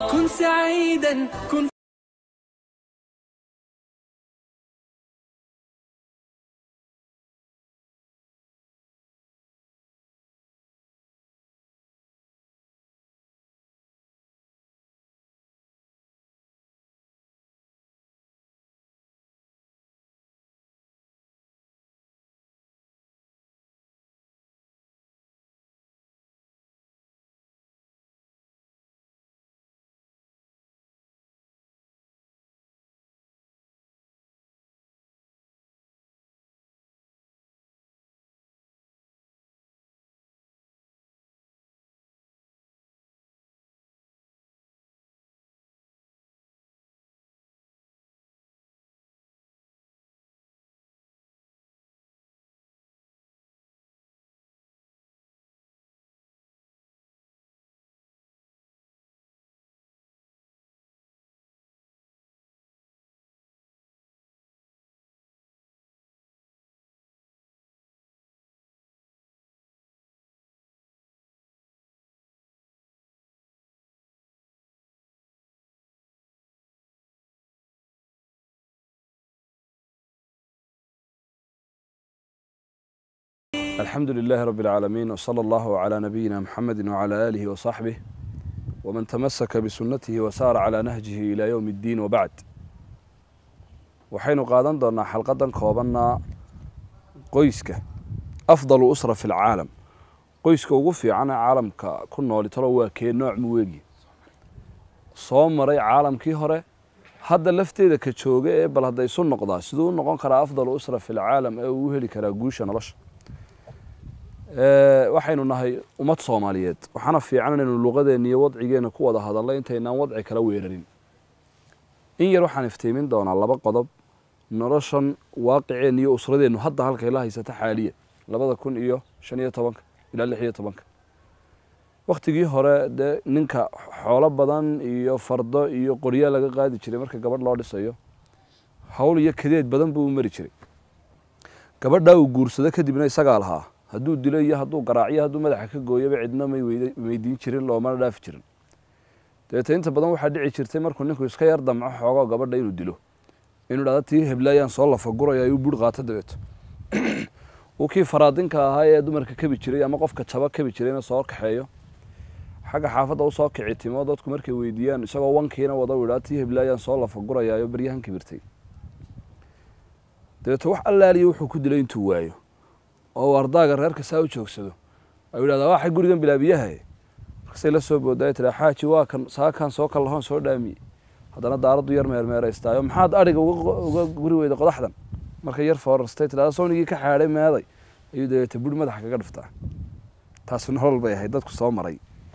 كن سعيدا كن الحمد لله رب العالمين وصلى الله على نبينا محمد وعلى آله وصحبه ومن تمسك بسنته وسار على نهجه إلى يوم الدين وبعد waxaynu qaadan doonaa xalqadan koobanna qoyska afdalu usra fi lcaalam qoyska ugu fiican ee caalamka ku nooli talo waa kee nooc muweegi soo maray caalamkii hore hadda lafteeda ka jooga ee bal hadday isu noqdaa siduu u noqon karaa afdalu usra fi lcaalam ee uu u heli karaa guusha nolosha waxaynu nahay ummad soomaaliyeed waxaana fiican inaynu luqadeenna iyo wadcigeena ku wada hadalno intaynaan wadci kala weerarin in yar waxaan iftiimin doonaa laba qodob noloshan waaqiceenna iyo usradeennu hadda halkay la haysata xaaliya labada kun iyo shan iyo tobanka ilaa lix iyo tobanka waktigii hore dee ninka xoolo badan iyo fardo iyo qorya laga qaadi jiray marka gabadh loo dhisayo hawl iyo kadeed badan buu u mari jiray gabadhaa uu guursado kadibna isagaa lahaa hadduu dilo iyo hadduu garaaciyo hadduu madaxa ka gooyoba cidna may weydiin jirin loomana dhaafi jirin dabeete inta badan waxaa dhici jirtay markuu ninku iska yar damco xoogo gabadha inuu dilo inuu dhahdo tii heblaayaan soo lafaguraya ayuu buur qaato dabeeto uu kii faraadinka ahaa ee dumarka kabi jiray ama qofka jaba kabi jirayna soo kaxeeyo xagga xaafadda usoo kici timo dadku markay weydiiyaan isagoo wankiina wada u idhaa tii heblaayaan soo lafagurayaayo baryahan kibirtay dabeeto wax allaaliya wuxuu ku dilay intuu waayo oo uu ardaaga reerka saa u joogsado ayuu yidhahdaa waxay gurigan bilaabiyaha markasay la soo boodaay tiraa xaaji waa kan saakaan soo kallahoon soo dhaamiyey haddana daaraddu yar meermeeraystaayo maxaad adhiga uga guri weyda qodaxdan markay yar foorarstay tidhahda sownigii ka xaadhay meeday ayuu dabeete buri madaxa kaga dhiftaa taasi nolol bay ahayd dadku soo maray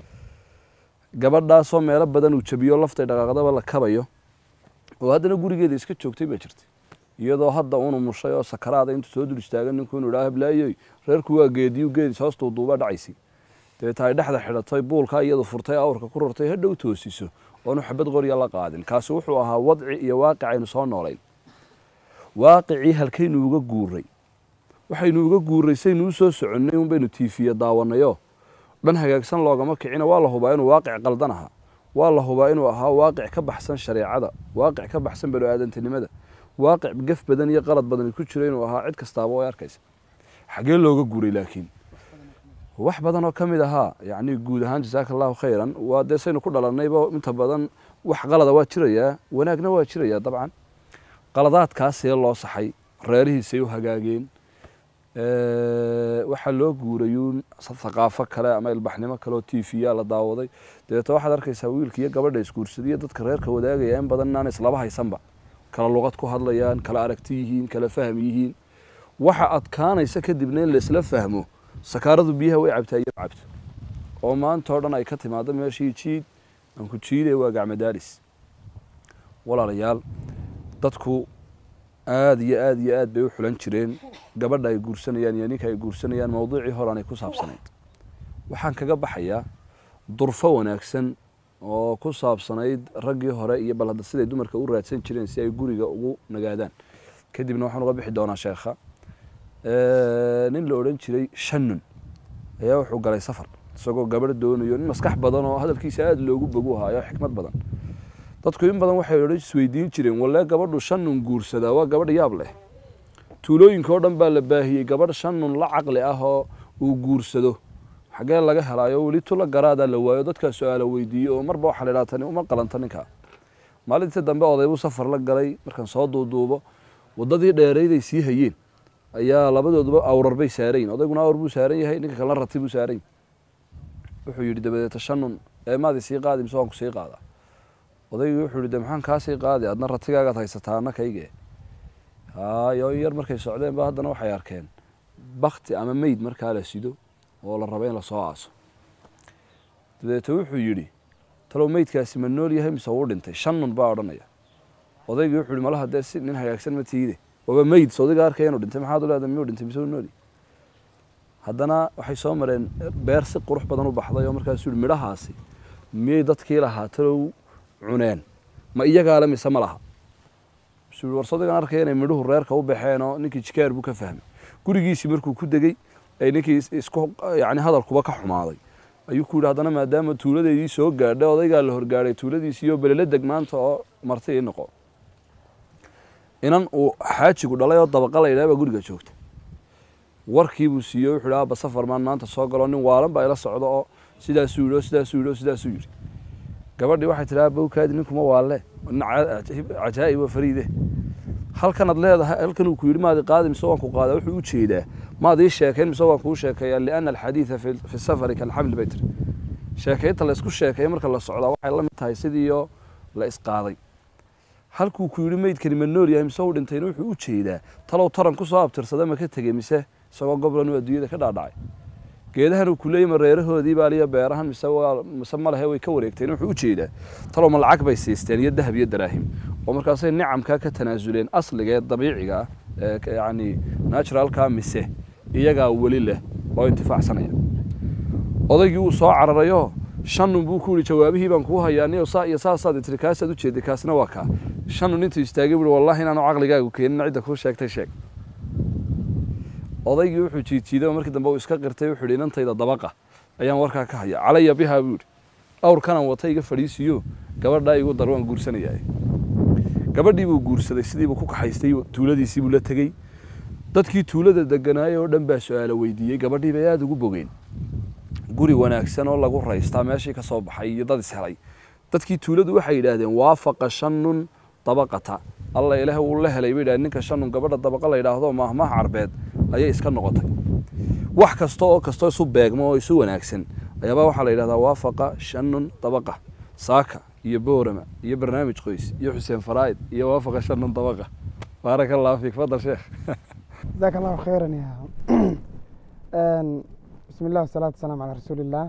gabadhaasoo meelo badan uu jabiyo laftay dhaqaaqdaba la kabayo oo haddana gurigeeda iska joogtay baa jirtay iyadoo hadda unu mushay oo sakaraada intuu soo dul istaagan ninku inuu idhaa hablaayoy reerku waa geediyu geedis hoostuu duubaa dhacaysay dabeeta ay dhexda xidhatay buulkaa iyadu furtay awrka ku rartay hadhow toosiso oonu xabad qorya la qaadin kaasi wuxuu ahaa wadci iyo waaqic aynu soo noolayn waaqicii halkaynu uga guuray waxaynu uga guuray saynu u soo soconnay un baynu tiifiya daawanayo dhan hagaagsan loogama kicina waa la hubaa inuu waaqic qaldan ahaa waa la hubaa inuu ahaa waaqic ka baxsan shareecada waaqic ka baxsan bani aadantinimada waaqic gaf badan iyo qalad badan ku jiro inuu ahaa cid kastaaba way arkaysa xaggee looga guuray laakiin wax badan oo ka mid ahaa yacni guud ahaan jasaaka allahu khayran waa dee saynu ku dhalannayba inta badan wax qalada waa jirayaa wanaagna waa jirayaa dabcan qaladaadkaasee loo saxay reerihiisay u hagaageen waxaa loo guurayuun thaqaafo kale ama ilbaxnimo kale oo tiifiyaa la daawaday dabeeta waxaad arkaysaa wiilka iyo gabadha isguursadiyo dadka reerka wadaagaya in badan inaan islaba haysanba kala luqad ku hadlayaan kala aragti yihiin kala fahm yihiin waxa adkaanaysa kadibna in laisla fahmo sakaaradu biyaha way cabtaa iyo cabto oo maanta oo dhan ay ka timaado meeshii jiid aan ku jiiday waa gacmadaalis walaalayaal dadku aada iyo aada iyo aad bay u xulan jireen gabadha ay guursanayaan iyo ninka ay guursanayaan mawduucii horeanay ku saabsanayd waxaan kaga baxayaa durfo wanaagsan oo ku saabsanayd raggii hore iyo bal hadda siday dumarka u raadsan jireen si ay guriga ugu nagaadaan kadibna waxaan uga bixi doonaa sheekha nin la odhan jiray shanun ayaa wuxuu galay safar isagoo gabadh doonayo nin maskax badan oo hadalkiisa aada loogu bogu haayo xikmad badan dadku in badan waxay odhan isweydiin jireen walee gabadhu shan nun guursadaa waa gabadh yaab leh tuulooyinka oo dhan baa la baahiyey gabadh shan nun la caqli ah oo uu guursado xaggee laga helaayo weli tula garaadaa la waayo dadkaa su-aala weydiiyey oo marba waxaa la idhaha tani uma qalanta ninkaa maalintii dambe odaybuu safar la galay markaan soo duuduubo waddadii dheerayday sii hayeen ayaa labadooduba awrar bay saarayin odayguna awr buu saaran yahay ninka kalena rati buu saaran yahay wuxuu yidhi dabadeeta shan nun eemaadii sii qaadi mise waan ku sii qaadaa odaygii wuxuu yidhi de maxaan kaa sii qaadi adna ratigaagaad haysataa anna kaygee hayo in yar markay socdeen ba haddana waxay arkeen bakti ama meyd markaa la sido oo la rabo in lasoo aaso dabeete wuxuu yidhi talow meydkaasi ma nool yahay mise wuu dhintay shan nun baa odhanaya odaygii wuxuu yihi malaha dee si nin hagaagsan ma tiide waaba meyd sodiga arkaya inuu dhintay maxaad u leedahay miyuu dhintay mise uu nooli haddana waxay soo mareen beer si qurux badan u baxday oo markaasuu yihi midhahaasi miyay dadkii lahaa talow cuneen ma iyagaale mise ma laha suu yihi war sodigan arkaya inay midhuhu reerka u baxeen oo ninkii jikaar buu ka fahmay gurigiisii markuu ku degey ay ninkii isku yacni hadalkuba ka xumaaday ayuu ku yidhi haddana maadaama tuuladeydii soo gaadhay odaygaa la horgaadhay tuuladiisii oo belele deg maanta oo marti ii noqo inan uu xaajigu dhalay oo dabaqa la yidhaha baa guriga joogta warkii buu siiyey wuxuu yidhi aaba safar maan maanta soo galo nin waalan baa ila socdo oo sidaasuu yidhi oo sidaasuu yidhi oo sidaasuu yidhi gabadhii waxay tidhi aaba kaadi ninkuma waalle nin cajaa'ib oo fariide halkanaad leedahay halkan uu ku yidhi maadi qaadi mise waan ku qaadaa wuxuu u jeedaa maad ii sheekayn mise waan kuu sheekeeyaa liana alxadiida fi safari kalxamli bay tiri sheekaynta la isku sheekeeya marka la socdaa waxay la mid tahay sidiioo la isqaaday halkuu ku yidhi meydkani ma nool yahay mise uu dhintayna wuxuu u jeedaa talow taran ku soo abtirsada ma ka tegey mise isagoo goblan uu adduunyada ka dhaadhacay geedahan uu kuleeyay ma reerahoodii baaliyo beerahan mise waa mise ma lehe way ka wareegteen wuxuu u jeedaa talow ma lacag bay siisteen iyo dahab iyo daraahim oo markaasay nicamkaa ka tanaasuleen asliga ee dabiiciga ah ee yacni naturalkaa mise iyagaa weli leh oo intifaacsanaya odaygii wuu soo cararayoo shanun buu ku yihi jawaabihii baan kuu hayaa niyo saa iyo saasaad tiri kaasaad u jeeday kaasna waa kaa shanun intuu istaagay buui wallahi inaanu caqligaagu keenin cidda kuu sheegtay sheeg odaygii wuxuu jiidjiiday oo markii dambe uu iska qirtay wuxuu yidhi inantayda dabaqa ayaan warkaa ka haya calaya bihaa buu yidhi awrkanan wata iga fadhiisiyo gabadhaa igu dar waan guursanayaa gabadhii buu guursaday sidii buu ku kaxaystay tuuladiisii buu la tegey dadkii tuulada deganaayay oo dhan baa su-aalo weydiiyey gabadhii bay aada ugu bogeen guri wanaagsan oo lagu raystaa meeshii ka soo baxay iyo dad ishelay dadkii tuuladu waxay yidhaahdeen waafaqa shanun dabaqata alla ilaah wuu la helay bay yidhahdeen ninka shanun gabadha dabaqa la yidhaahdo maahmaah carbeed ayay iska noqotay wax kasta oo kastoo isu beegmo oo isu wanaagsan ayaabaa waxaa la yidhahdaa waafaqa shanun dabaqa saaka iyo boorama iyo barnaamij qoys iyo xuseen faraa'id iyo waafaqa shanun dabaqa baaraka allahu fiik fadal sheekh جزاك الله خيرا يا آن، بسم الله والصلاة والسلام على رسول الله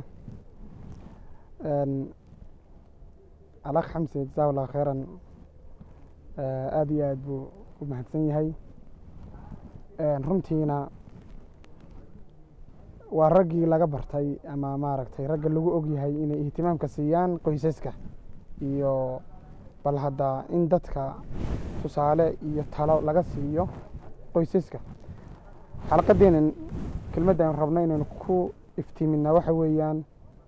آن، الأخ حمسي جزاه الله خيرا آه، aad iyo aad buu u mahadsan yahay Een, runtiina waa raggii laga bartay ama maaragtay ragga lagu ogyahay inay ihtimaamka siiyaan qoysaska iyo bal hadda in dadka tusaale iyo talo laga siiyo qoysaska xalaqadeenan kelmadda aan rabno inaynu ku iftiiminaa waxa weeyaan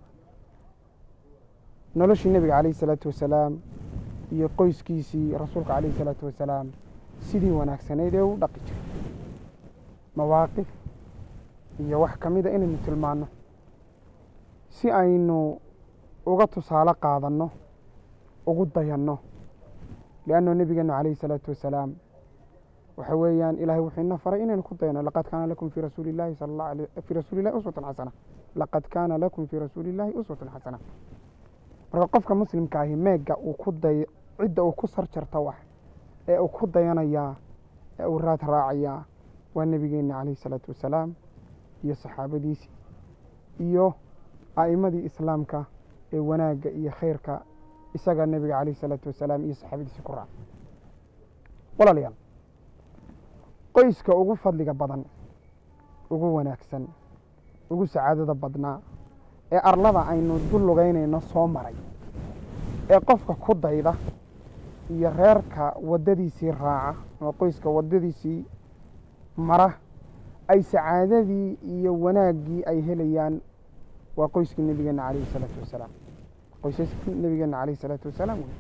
noloshii nebiga calayhi salaatu wasalaam iyo qoyskiisii rasuulka calayhi salaatu wasalaam sidii wanaagsanayd ee u dhaqi jiray mawaaqif iyo wax ka mida inaynu tilmaanno si aynu uga tusaale qaadanno ugu dayanno lianno nebigeenu calayhi salaatu wasalaam waxa weeyaan ilahay wuxuu ina faray inaynu ku dayano laqad kaana lakum fi rasuuli llahi sala allah alay fi rasuuli llahi uswatun xasana laqad kaana lakum fi rasuuli llahi uswatun xasana marka qofka muslimka ahi meega uu ku day cidda uu ku sarjarta wax ee uu ku dayanayaa ee uu raad raacayaa waa nebigeena calayhi salaatu wasalaam iyo saxaabadiisii iyo a'imadii islaamka ee wanaagga iyo khayrka isaga nebiga calayhi salaatu wasalaam iyo saxaabadiisii ku raaca walaalayaal qoyska ugu fadliga badan ugu wanaagsan ugu sacaadada badnaa ee arlada aynu dul lugaynayno soo maray ee qofka ku dayda iyo reerka waddadiisii raaca ama qoyska waddadiisii mara ay sacaadadii iyo wanaaggii ay helayaan waa qoyskii nebigeenna calayhi salaatu wasalaam qoysaskii nebigeenna calayhi salaatu wasalaam wey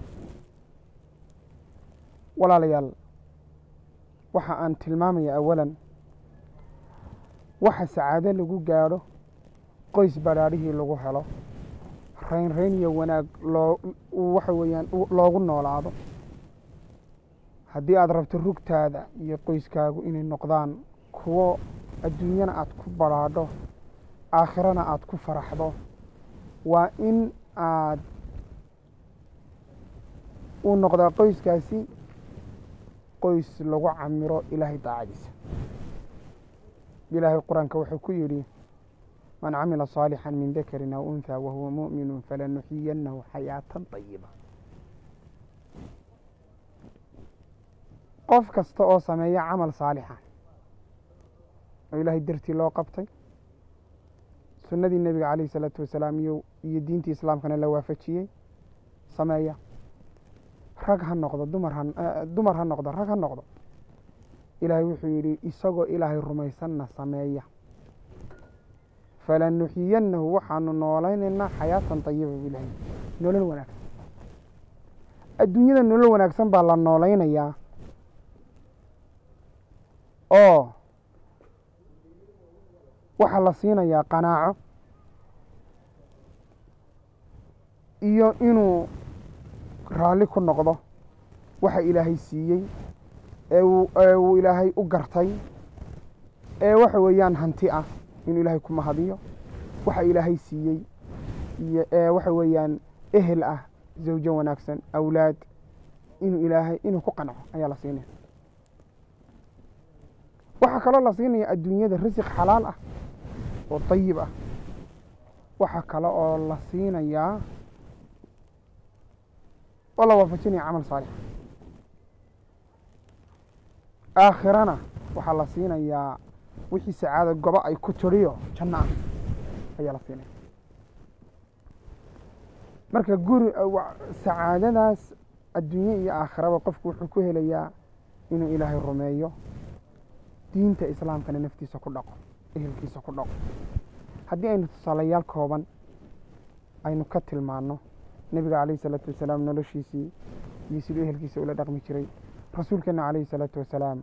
walaalayaal waxa aan tilmaamaya awalan waxa sacaado lagu gaadho qoys badhaadhihii lagu helo rayn rayn iyo wanaag loo waxa weeyaan loogu noolaado haddii aada rabto rugtaada iyo qoyskaagu inay noqdaan kuwo adduunyana aada ku badhaadho aakhirana aada ku faraxdo waa in aad uu noqdaa qoyskaasi qoys lagu camiro ilaahay daacadiisa ilaahay qur-aanka wuxuu ku yidhi man camila صaalixا min dakrin aw unha wahuwa muؤminu falanuxiyanahu xayaatan طayiba qof kasta oo sameeya camal saalixa oo ilaahay dartii loo qabtay sunnadii nebiga calayh الsalaatu wasalaam iyo iyo diintii islaamkana la waafajiyey sameeya rag ha noqdo dumar ha dumar ha noqdo rag ha noqdo ilaahay wuxuu yidhi isagoo ilaahay rumaysanna sameeya falanuxiyanahu waxaanu noolaynaynaa xayaatan tayiba bilahi nolol wanaagsan adduunyada nolol wanaagsan baa la noolaynayaa oo waxaa la siinayaa qanaaco iyo inuu raalli ku noqdo waxa ilaahay siiyey ee uu ee uu ilaahay u gartay ee waxa weeyaan hanti ah inuu ilaahay ku mahadiyo waxa ilaahay siiyey iyo ee waxa weeyaan ehel ah zawjo wanaagsan awlaad inuu ilaahay inuu ku qanco ayaa la siinaya waxaa kaloo la siinaya adduunyada risiq xalaal ah oo dayib ah waxaa kale oo la siinayaa oo la waafajinaya camal saalix aakhirana waxaa la siinayaa wixii sacaado gobo ay ku tiriyo janno ah ayaa la siinaya marka guri sacaadadaas adduunye iyo aakhiraba qofku wuxuu ku helayaa inuu ilaahay rumeeyo diinta islaamkana naftiisa ku dhaqo ehelkiisa ku dhaqo haddii aynu tusaalayaal kooban aynu ka tilmaanno nebiga calayhi salaatu wasalaam noloshiisii iyo siduu ehelkiisa ula dhaqmi jiray rasuulkeena calayhi salaatu wasalaam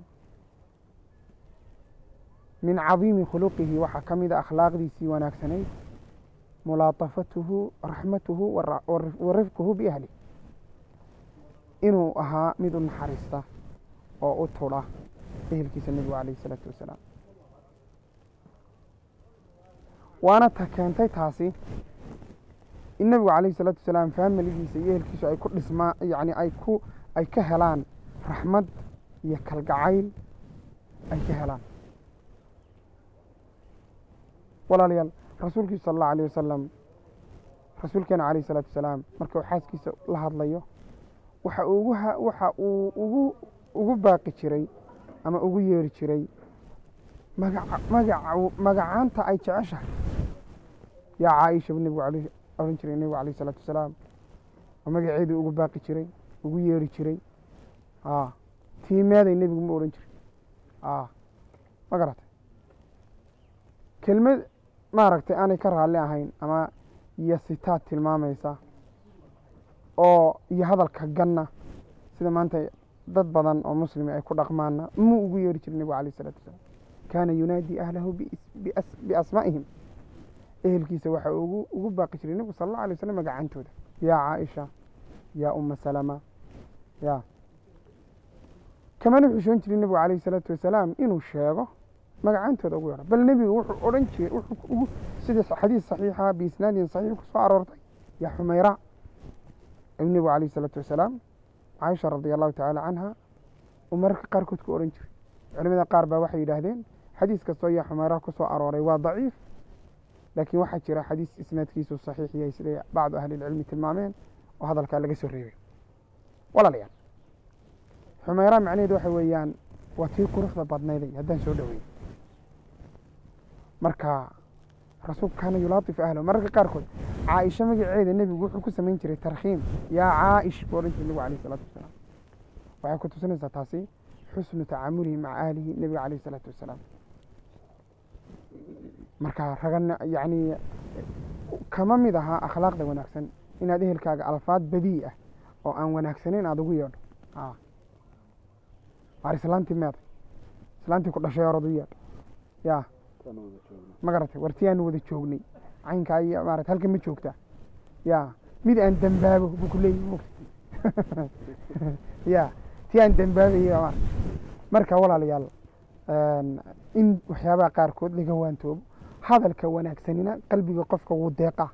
min cadiimi khuluqihi waxaa ka mid a akhlaaqdiisii wanaagsanayd mulaatafatuhu raxmatuhu wa rifquhu biahli inuu ahaa mid u naxariista oo u tudha ehelkiisa nebigu calayhi salaatu wasalaam waana ta keentay taasi in nebigu calayhi salaatu wasalaam faamiligiisa iyo ehelkiisu ay ku dhismaa yacni ay ku ay ka helaan raxmad iyo kalgacayl ay ka helaan walaalayaal rasuulkiisu sala allahu alayh wasalam rasuulkeena calayhi salaatu wasalaam marka uu xaaskiisa la hadlayo waxa ugu waxa uu ugu ugu baaqi jiray ama ugu yeeri jiray magaca magaca magacaanta ay jeceshahay yaa caaisha bu nebigu al ohan jiray nebigu calayh isalaatu wasalaam oo magaceedii ugu baaqi jiray ugu yeeri jiray a tiimeeday nebigu ma odhan jiray a ma garatay kelmad maaragtay aanay ka raalli ahayn ama iyo sitaad tilmaamaysa oo iyo hadalka ganna sida maanta dad badan oo muslimi ay ku dhaqmaana muu ugu yeeri jiray nebigu alayh isalaatu wasalaam kaana yunaadii ahlahu biasmaa'ihim ehelkiisa waxa ugu ugu baaqi jiray nebigu sala allahu alay waslam magacantooda yaa caaisha yaa uma salama ya kamana xushoon jiray nebigu calayhi salaatu wasalaam inuu sheego magacantooda ugu yaro bal nebigu wuxuu odhan jiray wuxuu ugu sidii xadiis saxiixa biisnaadin saxiix ku soo aroortay yaa xumayra ayuu nebigu calayhi salaatu wasalaam caaisha radia allahu tacaala canha uu mararka qaarkood ku odhan jiray culimada qaar baa waxay yidhaahdeen xadiis kastoo yaa xumayra ku soo arooray waa daciif laakiin waxaa jira xadiis isnaadkiisu saxiix yahay siday bacdu ahlilcilmi tilmaameen oo hadalkaa laga soo reebay walaalayaal xumayra macnaheedu waxa weeyaan waa tii quruxda badnayday haddaan soo dhoweyn marka rasuulku kaana yulaatif ahlo mararka qaarkood caaisha magaceeda nebigu wuxuu ku samayn jiray tarkhiim yaa caa'ish buu odhan jiray nebigu alayh isalaatu wasalaam waxay ku tusinaysaa taasi xusnu tacaamulihi maca ahlihi nebiga calayh isalaatu wasalaam marka ragana yacni kama mid ahaa akhlaaqda wanaagsan inaad ehelkaaga alfaad badii ah oo aan wanaagsanayn aada ugu yeedho a waar islaantii meeda islaantii ku dhashay orad u yeedh ya ma garatay war ti aanu wada joognay caynkaa iyo maarata halkan ma joogtaa ya mid aan dembaabo buu ku leeyahy mogta ya ti aan dembaabayo ma marka walaalayaal in waxyaabaha qaarkood laga waantoobo hadalka wanaagsanina qalbiga qofka wuu deeqaa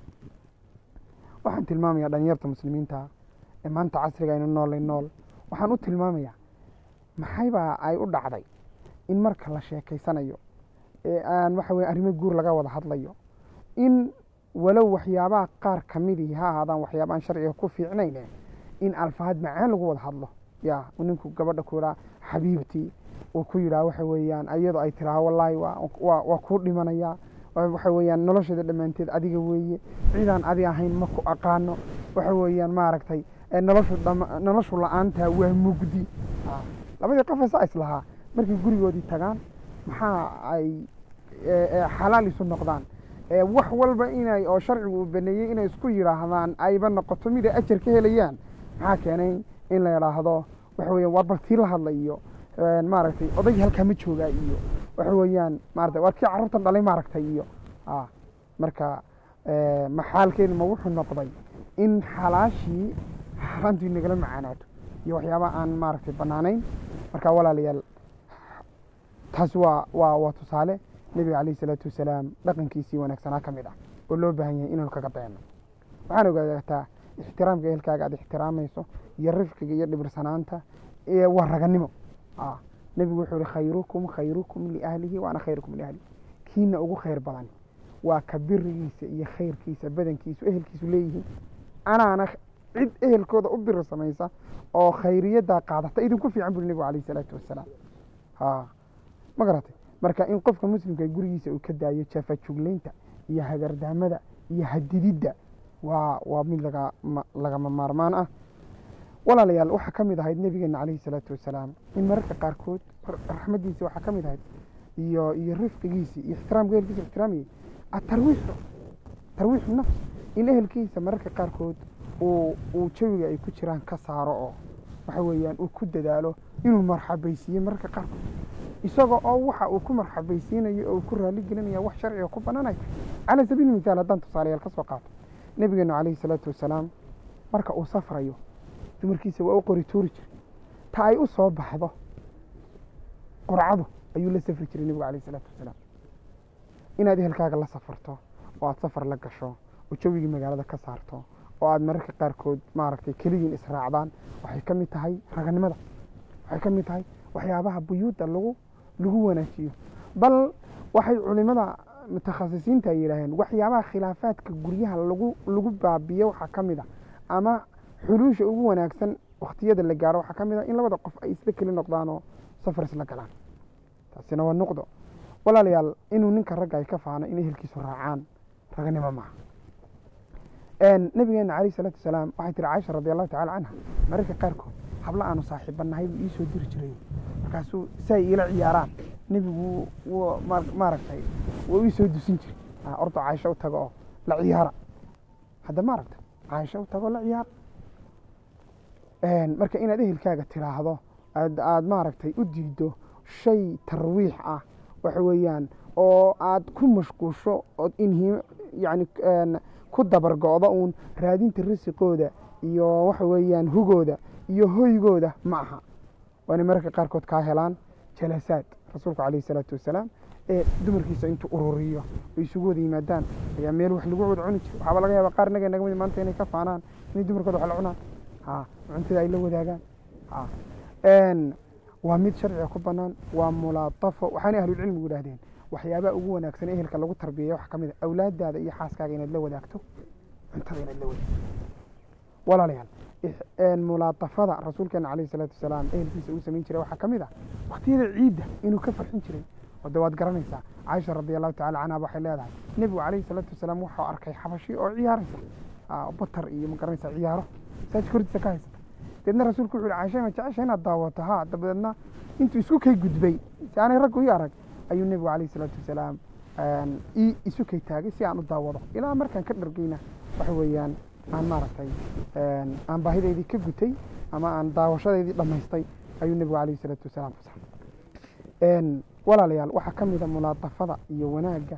waxaan tilmaamayaa dhalinyarta muslimiinta ee maanta casriga aynu noolay nool waxaan u tilmaamayaa maxaybaa ay u dhacday in marka la sheekaysanayo ee aan waxa weye arrimo guur laga wada hadlayo in walow waxyaabaha qaar kamidii ha ahaadaan waxyaaba aan sharciga ku fiicnayn in alfahaad macaan lagu wada hadlo ya ninku gabadha ku yidhaha xabiibtii uu ku yidhaha waxa weeyaan iyadoo ay tiraha wallaahi waa kuu dhimanayaa waxa weeyaan nolosheeda dhammaanteed adiga weeye cidaan adi ahayn ma ku aqaano waxa weeyaan maaragtay noloshu noloshu la-aantaa waa mugdi labadii qof saa islahaa markay gurigoodii tagaan maxaa ay xalaal isu noqdaan wax walba inay oo sharcigu uu baneeyey inay isku yidhaahdaan ayba noqoto mid ay ajar ka helayaan maxaa keenay in la idhaahdo waxa weyan war bartii la hadla iyo maaragtay odaygi halkaa ma joogaa iyo waxa weeyaan maarata war kii carruurtan dhalay maaragtay iyo marka maxaalkeedu ma wuxuu noqday in xalaashii xaaraantii nagala macaanaato iyo waxyaaba aan maaragtay banaanayn marka walaalayaal taasi waa waa waa tusaale nebiga calayhi salaatu wasalaam dhaqankiisii wanaagsanaa ka mid ah oo loo baahan yahay inaynu kaga dayano waxaan ogaataa ixtiraamka ehelkaaga aad ixtiraamayso iyo rifqiga iyo dhibirsanaanta waa raganimo nebigu wuxuu ihi khayrukum khayrukum liahlihi wa ana khayrukum liahli kiina ugu khayr badan waa ka birigiisa iyo khayrkiisa badankiisu ehelkiisu leeyihiin anaana cid ehelkooda u biri samaysa oo khayriyadaa qaadata idinku fiican buri nebigu calayhi salaatu wasalaam ma garatay marka in qofka muslimka gurigiisa uu ka daayo jafajuglaynta iyo hagardaamada iyo hadididda waa waa mid laga lagama maarmaan ah walaalayaal waxaa ka mid ahayd nebigeena calayhi salaatu wasalaam in mararka qaarkood raxmaddiisi waxaa ka mid ahayd iyo iyo rifqigiisii iyo ixtiraamka ehelkiisa ixtiraamayay atarwiixu tarwiixu nafs in ehelkiisa mararka qaarkood uu uu jawiga ay ku jiraan ka saaro oo waxa weeyaan uu ku dadaalo inuu marxabaysiiyo mararka qaarkood isaga oo waxa uu ku marxabaysiinayo oo uu ku raali gelinaya wax sharciga ku banaanay calaa sabiili mithaal haddaan tusaalayaal ka soo qaato nebigeenu calayhi salaatu wasalaam marka uu safrayo dumarkiisa waa u qori tuuri jiray ta ay u soo baxdo qurcadu ayuu la safri jiray nebigu calayhi salaatu wasalaam inaad ehelkaaga la safarto oo aad safar la gasho oo jawigii magaalada ka saarto oo aad mararka qaarkood maaragtay keligiin israacdaan waxay ka mid tahay raganimada waxay ka mid tahay waxyaabaha buyuudda lagu lagu wanaajiyo bal waxay culimada mutakhasisiinta ay yidhaaheen waxyaabaha khilaafaadka guryaha lagu lagu baabiyo waxaa ka mid a ama xuluusha ugu wanaagsan wakhtiyada la gaaro waxaa ka mid a in labada qof ay isla keli noqdaan oo safar isla galaan taasina waa nuqdo walaalayaal inuu ninka ragga ay ka faano in ehelkiisu raacaan raganimo maaha nabigeena calayh salaatu wasalaam waxay tiri caaisha radi allahu tacala canha mararka qaarkood habla aanu saaxiibanahay buu iisoo diri jiray markaasuu si ay iila ciyaaraan nebigu w maaragtay wuu iisoo dusin jiray ordo caaisho u tago oo la ciyaara hadda maaragta caaisho u tago la ciyaara marka inaad ehelkaaga tiraahdo aad aad maaragtay u diido shay tarwiix ah waxa weeyaan oo aad ku mashquusho ood inhi yani ku dabargo'do uun raadinta risiqooda iyo waxa weeyaan hugooda iyo hoygooda ma aha waana mararka qaarkood kaa helaan jalasaad rasuulku calayhi salaatu wasalaam ee dumarkiisa intuu ururiyo oo isugu wada yimaadaan ayaa meel wax lagu wada cuni jira waxaaba laga yaaba qaar naga naga mid maanta inay ka faanaan inay dumarkooda wax la cunaan ha cuntada ay la wadaagaan ha waa mid sharciga ku banaan waa mulaatafo waxaanay ahlulcilmigu yidhahdeen waxyaabaha ugu wanaagsan ee ehelka lagu tarbiyeya waxaa ka mid a awlaadaada iyo xaaskaaga inaad la wadaagto cuntada inaad la wadaagto walaalayaal mulaatafada rasuulkeena calayhi salaatu wasalaam ehelkiisa uu samayn jiray waxaa ka mid ah waqtiyada ciidda inuu ka farxin jiray wade waad garanaysaa caaisha radi allahu tacala canha waxay leedahay nebigu calayhi salaatu wasalaam wuxuu arkay xabashi oo ciyaaraysa batar iyo ma garanaysaa ciyaaro saaj kordiisa ka haysata deedna rasuulku wuxu yhi caisha ma jecesha inaad daawato ha dabadeedna intuu isku kay gudbay si aanay raggu ii arag ayuu nebigu calayhi salaatu wasalaam ii isu kay taagay si aan u daawado ilaa markaan ka dhargeyna waxa weeyaan aan maaragtay aan baahideydii ka gutay ama aan daawashadeydii dhammaystay ayuu nebigu calayhi salaatu wasalaam fasaxay walaalayaal waxaa ka mid a mulaadafada iyo wanaagga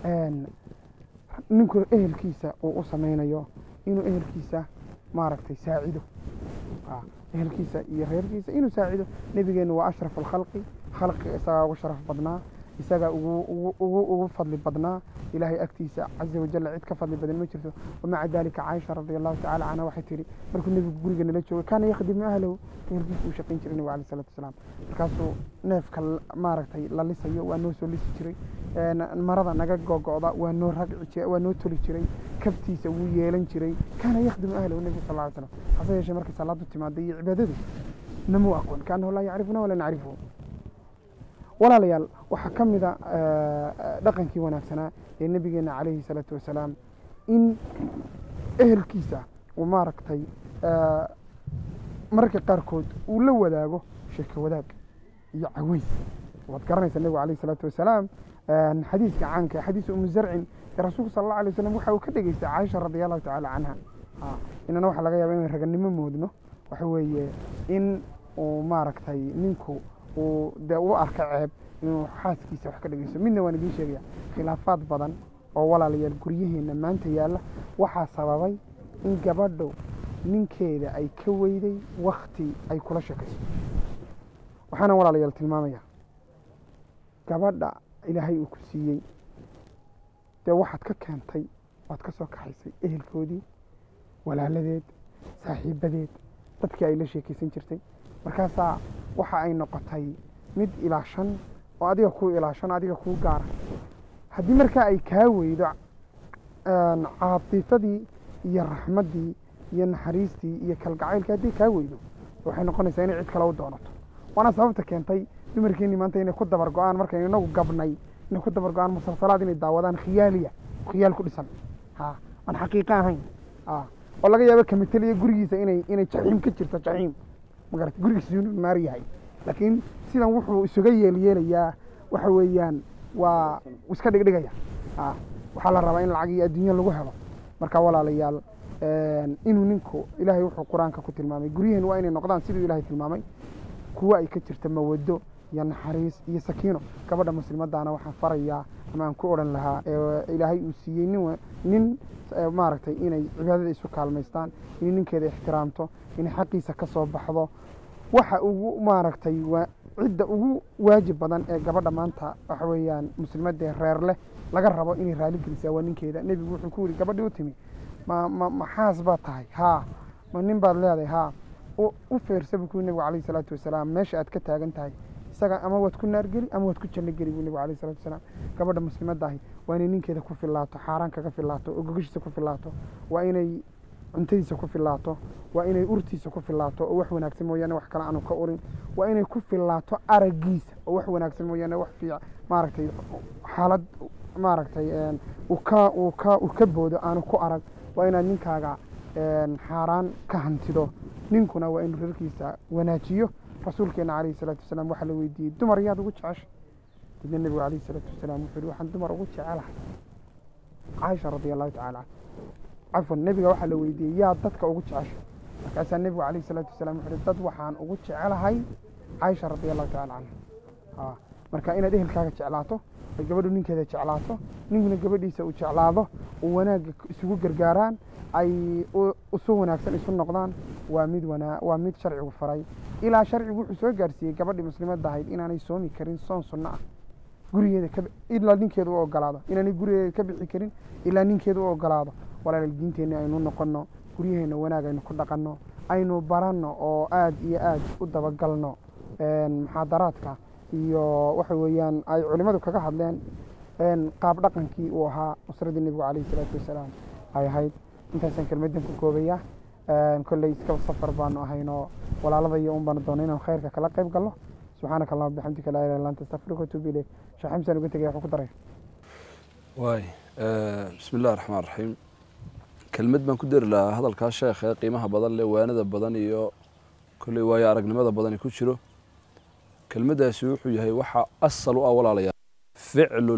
ninku ehelkiisa uu u samaynayo inuu ehelkiisa maaragtay saacido ehelkiisa iyo reerkiisa inuu saacido nebigeenu waa ashraf alkhalqi khalqiga isagaa ugu sharaf badnaa isagaa ugu ugu fadli badnaa ilaahay agtiisa caza wajalla cid ka fadli badan ma jirto wamaca dalika caaisha radi allahu tacala canha waxay tihi markuu nebigu guriga nala joogay kaana yakhdimu ahlahu ehelkiisa uu shaqayn jiray nebigu alayh salatu wasalaam markaasuu neefka maaragtay la lisayo waa noo soo lisi jiray marada naga gogo'da waa noo ragci waa noo toli jiray kaftiisa wuu yeelan jiray kaana yakhdimu ahlahu nebigu sal ly slam hase yeeshee markay salaadu timaada iyo cibaadadu namuu aqoon kaanahu laa yacrifuna walaa nacrifuhu walaalayaal waxaa ka mid a dhaqankii wanaagsanaa ee nebigeena calayhi salaatu wasalaam in ehelkiisa uu maaragtay mararka qaarkood uu la wadaago sheeko wadaag iyo caweys waad garanaysaa nebigu calayhi salaatu wasalaam xadiiska caanka xadiis umu zarcin ee rasuulku sala allahu alay wasalam waxa uu ka dhegeystay caaisha radi allahu tacaala canha inana waxaa laga yaaba inay raganimo moodno waxa weeye in uu maaragtay ninku uu dee u arka ceeb inuu xaaskiisa wax ka dhegeysto midna waan idiin sheegaya khilaafaad badan oo walaalayaal guryaheenna maanta yaalla waxaa sababay in gabadhu ninkeeda ay ka weyday wakti ay kula sheekayso waxaana walaalayaal tilmaamaya gabadha ilaahay uu ku siiyey dee waxaad ka keentay waad ka soo kaxaysay ehelkoodii walaaladeed saaxiibadeed dadkii ay la sheekaysan jirtay markaasaa waxa ay noqotay mid ilaashan oo adiga kuu ilaashan adiga kuu gaara haddii markaa ay kaa weydo caatifadii iyo raxmaddii iyo naxariistii iyo kalgacaylkii haddii kaa weydo waxay noqonaysaa inay cid kale u doonato waana sababta keentay dumarkeenii maanta inay ku dabar go-aan markaynu inagu gabnay inay ku dabar go-aan musalsalaad inay daawadaan khiyaaliya khiyaal ku dhisan ha aan xaqiiqo ahayn oo laga yaabo kamiteliya gurigiisa inay inay jaxiim ka jirto jaxiim magarata gurigiisa inuu naar yahay laakiin sidan wuxuu isuga yeelyeelayaa waxa weeyaan waa iska dhigdhigaya waxaa la rabaa in lacag iyo adduunyo lagu helo marka walaalayaal inuu ninku ilaahay wuxuu qur-aanka ku tilmaamay guryaheenu waa inay noqdaan siduu ilaahay tilmaamay kuwa ay ka jirta mawado iyo naxariis iyo sakiino gabadha muslimadaana waxaan farayaa ama aan ku odhan lahaa ilaahay uu siiyey nin nin maaragtay inay cibaadada isu kaalmaystaan inay ninkeeda ixtiraamto inay xaqiisa ka soo baxdo waxa ugu maaragtay waa cidda ugu waajib badan ee gabadha maanta waxa weeyaan muslimadee reer leh laga rabo inay raali gelisaa waa ninkeeda nebigu wuxuu ku yidhi gabadhii u timi ma ma maxaas baad tahay haa ma nin baad leedahay haa u feersa buu kuyi nebigu calayhi salaatu wasalaam meesha aad ka taagan tahay isaga ama waad ku naar geli ama waad ku janno geli buu nebigu calayhi salatu wasalaam gabadha muslimadda ahi waa inay ninkeeda ku filaato xaaraan kaga filaato oo gogashiisa ku filaato waa inay cuntadiisa ku filaato waa inay urtiisa ku filaato oo wax wanaagsan mooyaane wax kale aanu ka urin waa inay ku filaato araggiisa oo wax wanaagsan mooyaane wax fiic maaragtay xaalad maaragtay uu ka uu ka uu ka boodo aanu ku arag waa inaad ninkaaga xaaraan ka hantido ninkuna waa inuu reerkiisa wanaajiyo rasuulkeena calayhi salaatu wasalaam waxaa la weydiiyey dumar yaad ugu jecesha midna nebigu calayhi salaatu wasalaam wuxuu yihi waxaan dumar ugu jecelahay caaisha radia allahu tacala canha cafwan nebiga waxaa la weydiiyey yaa dadka ugu jecesha markaasaa nebigu calayhi salaatu wasalaam wuxuu yihi dad waxaan ugu jecelahay caaisha radia allahu tacala canha marka inaad ehelkaaga jeclaato ay gabadhu ninkeeda jeclaato ninkuna gabadhiisa uu jeclaado uu wanaagga isugu gargaaraan ay isu wanaagsan isu noqdaan waa mid wanaa waa mid sharcigu faray ilaa sharcigu wuxuu soo gaarsiiyey gabadhii muslimadda ahayd inaanay soomi karin soon sunno ah gurigeeda ka ilaa ninkeeda u ogolaado inaanay gurigeeda ka bixi karin ilaa ninkeeda u ogolaado walaal diinteenni aynu noqonno guryaheenna wanaag aynu ku dhaqanno aynu baranno oo aad iyo aad u dabagalno muxaadaraadka iyo waxa weeyaan ay culimmadu kaga hadleen qaab dhaqankii uu ahaa usradii nebigu calayhi salaatu wasalaam ay ahayd intaasaan kelmaddan ku koobaya kolley iska safar baanu ahaynoo walaalada iyo un baanu doonay inaan khayrka kala qayb galno subxaanaka allahuma bixamdika laa ilaha illa anta astaghfiruka watuubu ilayk sheekh xamsaan uga tegaya waxuu ku daray waay bismi illahi raxmaan raxiim kelmad baan ku dari lahaa hadalkaa sheekh ee qiimaha badan leh waanada badan iyo kolley waayo aragnimada badani ku jiro kelmaddaasi wuxuu yahay waxa asal u ah walaalayaal ficlu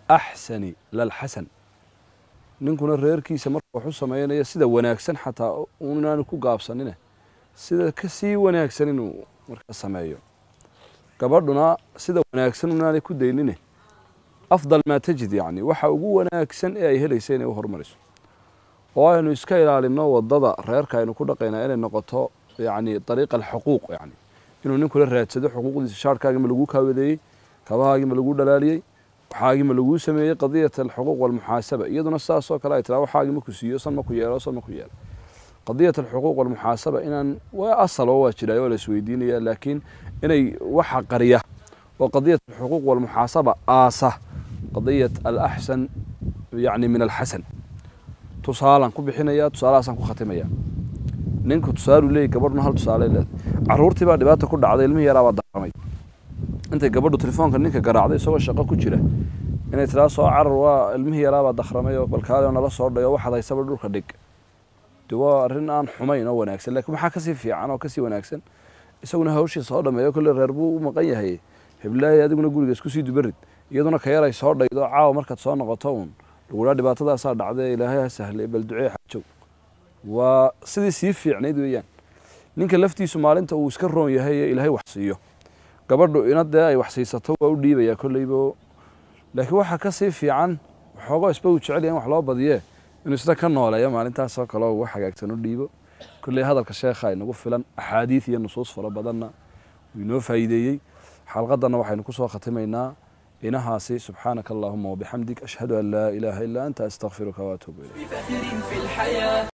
alaxsani lalxasan ninkuna reerkiisa marka wax u samaynaya sida wanaagsan xataa inaanu ku gaabsanine sida ka sii wanaagsan inuu marka sameeyo gabadhuna sida wanaagsan inaanay ku daynine afdal maa tajid yacni waxa ugu wanaagsan ee ay helaysa inay u horumariso oo aynu iska ilaalino wadada reerka aynu ku dhaqaynaa inay noqoto yacni dariiqa alxuquuq yacni inuu ninkula raadsado xuquuqdiisa shaarkaagii ma lagu kaawadeeyey kabahaagii ma lagu dhalaaliyey waxaagii ma laguu sameeyey qadiyat alxuquuq walmuxaasaba iyaduna sidaasoo kale ay tiraa waxaagii ma ku siiyo san ma ku yeelo san ma ku yeelo qadiyat alxuquuq walmuxaasaba inaan waa asal oo waa jiraayo waa la isweydiinaya laakiin inay waxa qariya oo qadiyat alxuquuq walmuxaasaba aasa qadiyat alaxsan yacni min alxasan tusaalaan ku bixinaya tusaalahaasaan ku khatimaya ninku tusaaluu leeyay gabadhuna hal tusaale leedahay carruurtii baa dhibaata ku dhacday ilmihii yaraa baa daramay intay gabadhu telefoonka ninka garaacday isagoo shaqo ku jira inay tiraa soo carar waa ilmihii yaraa baa dakhramay oo balkaali oo nala soo dhayo waxaad haysaba dhulka dhig de waa arrin aan xumayn oo wanaagsan laakiin waxaa kasii fiican oo kasii wanaagsan isaguna hawshii soo dhameeyo kolle reer buu u maqan yahay heblaahi adiguna guriga isku sii dubarid iyaduna ka yaray soo dhaydo caawa markaad soo noqoto uun lagudhaa dhibaatadaasaa dhacday ilaahay ha sahlay bal ducee xajow waa sidii sii fiicnayd weeyaan ninka laftiisu maalinta uu iska roon yahay ee ilaahay wax siiyo gabadhu ina dee ay wax siisato waa u dhiibayaa kolleybo laakiin waxaa ka sii fiican waxoogaa isba uu jecel yahay in wax loo badiyee inuu isna ka nooleeyo maalintaasoo kale oo ugu hagaagsan u dhiibo kolley hadalka sheekha inagu filan axaadiid iyo nusuus fara badanna wuu inoo faa'iideeyey xalqadanna waxaynu ku soo khatimaynaa inahaasi subxaanaka allahuma wabixamdik ashhadu an laa ilaaha ilaa anta astakfiruka waatuubu ilayk بفخر في الحياة